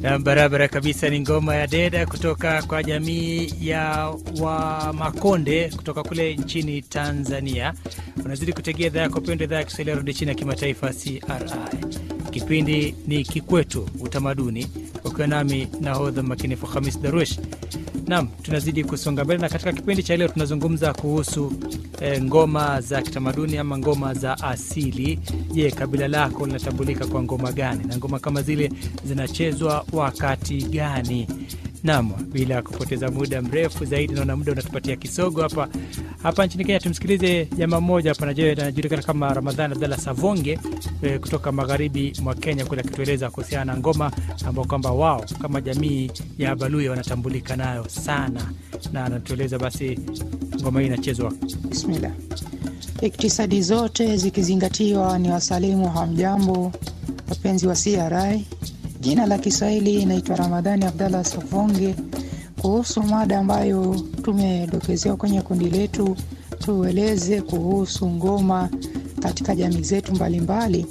Na barabara kabisa ni ngoma ya deda kutoka kwa jamii ya wa Makonde kutoka kule nchini Tanzania. Unazidi kutegea idhaa yako pendwa, idhaa ya Kiswahili ya redio chini ya kimataifa CRI. Kipindi ni Kikwetu Utamaduni, ukiwa nami nahodha makinifu Hamis Darush. Naam, tunazidi kusonga mbele na katika kipindi cha leo tunazungumza kuhusu e, ngoma za kitamaduni ama ngoma za asili. Je, kabila lako linatambulika kwa ngoma gani na ngoma kama zile zinachezwa wakati gani? Naam, bila kupoteza muda mrefu zaidi, naona muda unatupatia kisogo hapa hapa nchini Kenya. Tumsikilize jamaa mmoja hapa anajulikana kama Ramadhan Abdallah Savonge e, kutoka magharibi mwa Kenya kule, akitueleza kuhusiana na ngoma ambao kwamba wao kama jamii ya Baluya wanatambulika nayo sana, na anatueleza basi ngoma hii inachezwa. Bismillah. Iktisadi zote zikizingatiwa, ni wasalimu hamjambo, wapenzi wa CRI. Jina la Kiswahili inaitwa Ramadhani Abdallah Savonge. Kuhusu mada ambayo tumedokezewa kwenye kundi letu, tueleze kuhusu ngoma katika jamii zetu mbalimbali.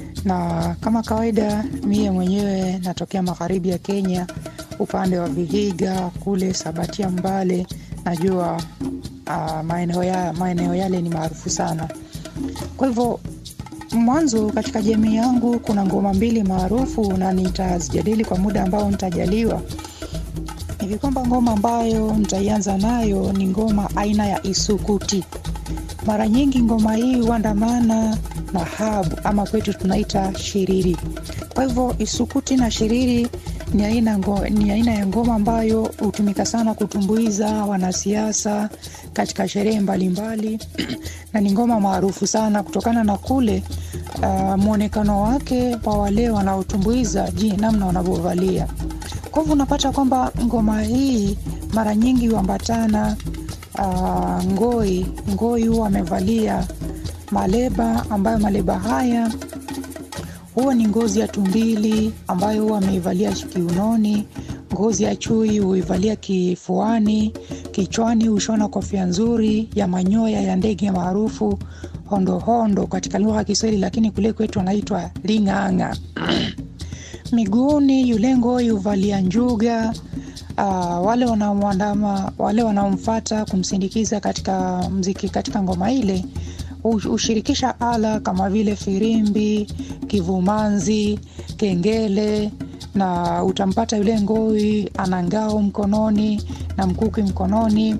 Na kama kawaida, mie mwenyewe natokea magharibi ya Kenya, upande wa Vihiga kule Sabatia, Mbale. Najua uh, maeneo ya, maeneo yale ni maarufu sana. Kwa hivyo mwanzo katika jamii yangu kuna ngoma mbili maarufu na nitazijadili kwa muda ambao nitajaliwa. Hivi kwamba ngoma ambayo nitaianza nayo ni ngoma aina ya isukuti. Mara nyingi ngoma hii huandamana na habu ama kwetu tunaita shiriri. Kwa hivyo isukuti na shiriri ni aina, ngo, ni aina ya ngoma ambayo hutumika sana kutumbuiza wanasiasa katika sherehe mbalimbali na ni ngoma maarufu sana kutokana na kule uh, mwonekano wake wa wale wanaotumbuiza ji namna wanavyovalia. Kwa hivyo unapata kwamba ngoma hii mara nyingi huambatana uh, ngoi. Ngoi huwa amevalia maleba ambayo maleba haya huwa ni ngozi ya tumbili ambayo huwa ameivalia kiunoni. Ngozi ya chui huivalia kifuani. Kichwani hushona kofia nzuri ya manyoya ya ndege maarufu hondohondo katika lugha ya Kiswahili, lakini kule kwetu anaitwa ling'ang'a. Miguuni yule ngoi huvalia njuga. Uh, wale wanaomwandama wale wanaomfata kumsindikiza katika mziki katika ngoma ile hushirikisha ala kama vile firimbi, kivumanzi, kengele na utampata yule ngoi ana ngao mkononi na mkuki mkononi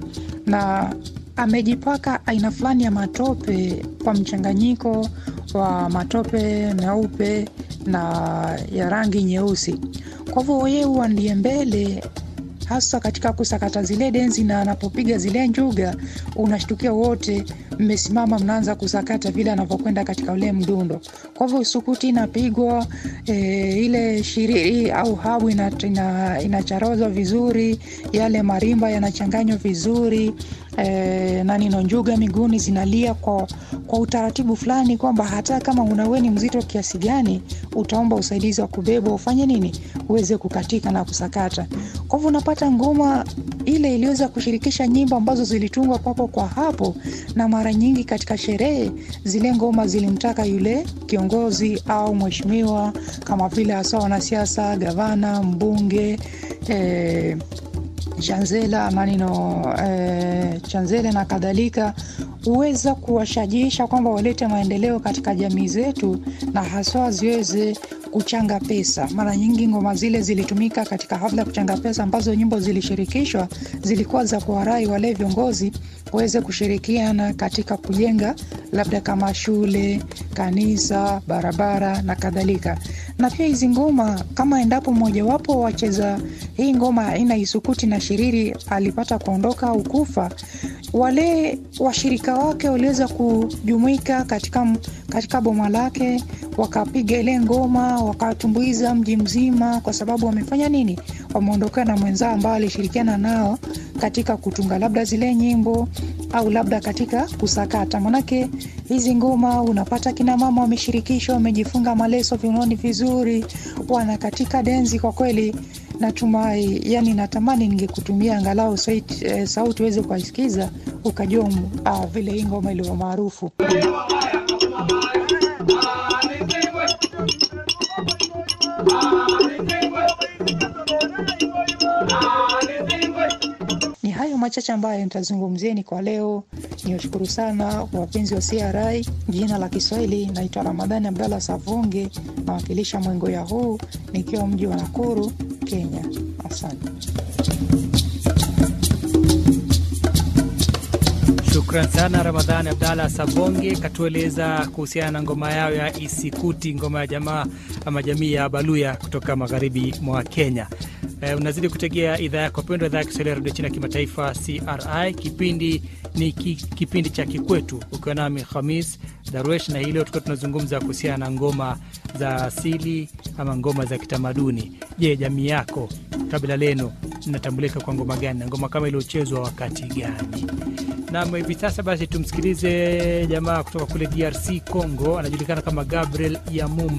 na amejipaka aina fulani ya matope kwa mchanganyiko wa matope meupe na ya rangi nyeusi. Kwa hivyo yeye huwa ndiye mbele hasa katika kusakata zile denzi, na anapopiga zile njuga unashtukia wote mmesimama mnaanza kusakata vile anavyokwenda katika ule mdundo. Kwa hivyo sukuti inapigwa e, ile shiriri au habu inacharozwa ina, ina vizuri, yale marimba yanachanganywa vizuri e, na nino njuga miguuni zinalia kwa, kwa utaratibu fulani kwamba hata kama unaweni mzito kiasi gani utaomba usaidizi wa kubebwa ufanye nini uweze kukatika na kusakata. Kwa hivyo unapata ngoma ile iliweza kushirikisha nyimbo ambazo zilitungwa papo kwa hapo, na mara nyingi katika sherehe zile ngoma zilimtaka yule kiongozi au mheshimiwa, kama vile hasa wanasiasa, gavana, mbunge eh, chanzela na nino eh, chanzele na kadhalika, huweza kuwashajiisha kwamba walete maendeleo katika jamii zetu na haswa ziweze kuchanga pesa. Mara nyingi ngoma zile zilitumika katika hafla ya kuchanga pesa, ambazo nyimbo zilishirikishwa zilikuwa za kuwarai wale viongozi waweze kushirikiana katika kujenga labda kama shule, kanisa, barabara na kadhalika. Na pia hizi ngoma kama endapo mmojawapo wacheza hii ngoma aina isukuti na shiriri alipata kuondoka au kufa, wale washirika wake waliweza kujumuika katika, katika boma lake wakapiga ile ngoma wakatumbuiza mji mzima, kwa sababu wamefanya nini? Wameondokana na mwenzao ambao alishirikiana nao katika kutunga labda zile nyimbo au labda katika kusakata. Manake hizi ngoma unapata kina mama wameshirikishwa, wamejifunga maleso viunoni vizuri, wana katika denzi. Kwa kweli natumai, yani natamani ningekutumia angalau sauti, eh, sauti uweze kuisikiza ukajua uh, vile hii ngoma ilivyo maarufu. machache ambayo nitazungumzieni kwa leo. Niwashukuru sana wapenzi wa CRI. Jina la Kiswahili naitwa Ramadhani Abdalla Savunge, nawakilisha Mwengoya huu nikiwa mji wa Nakuru, Kenya. Asante. Shukran sana Ramadhani Abdalla Sabonge, katueleza kuhusiana na ngoma yao ya Isikuti, ngoma ya jamaa ama jamii ya Baluya kutoka magharibi mwa Kenya. Eh, unazidi kutegea idhaa yako pendwa, idhaa ya Kiswahili ya redio China kimataifa CRI. Kipindi ni ki, kipindi cha Kikwetu, ukiwa nami Khamis Darwesh, na hii leo tukiwa tunazungumza kuhusiana na ngoma za asili ama ngoma za kitamaduni. Je, jamii yako, kabila lenu linatambulika kwa ngoma gani na ngoma kama iliochezwa wakati gani? Nam, hivi sasa basi tumsikilize jamaa kutoka kule DRC Congo, anajulikana kama Gabriel Yamum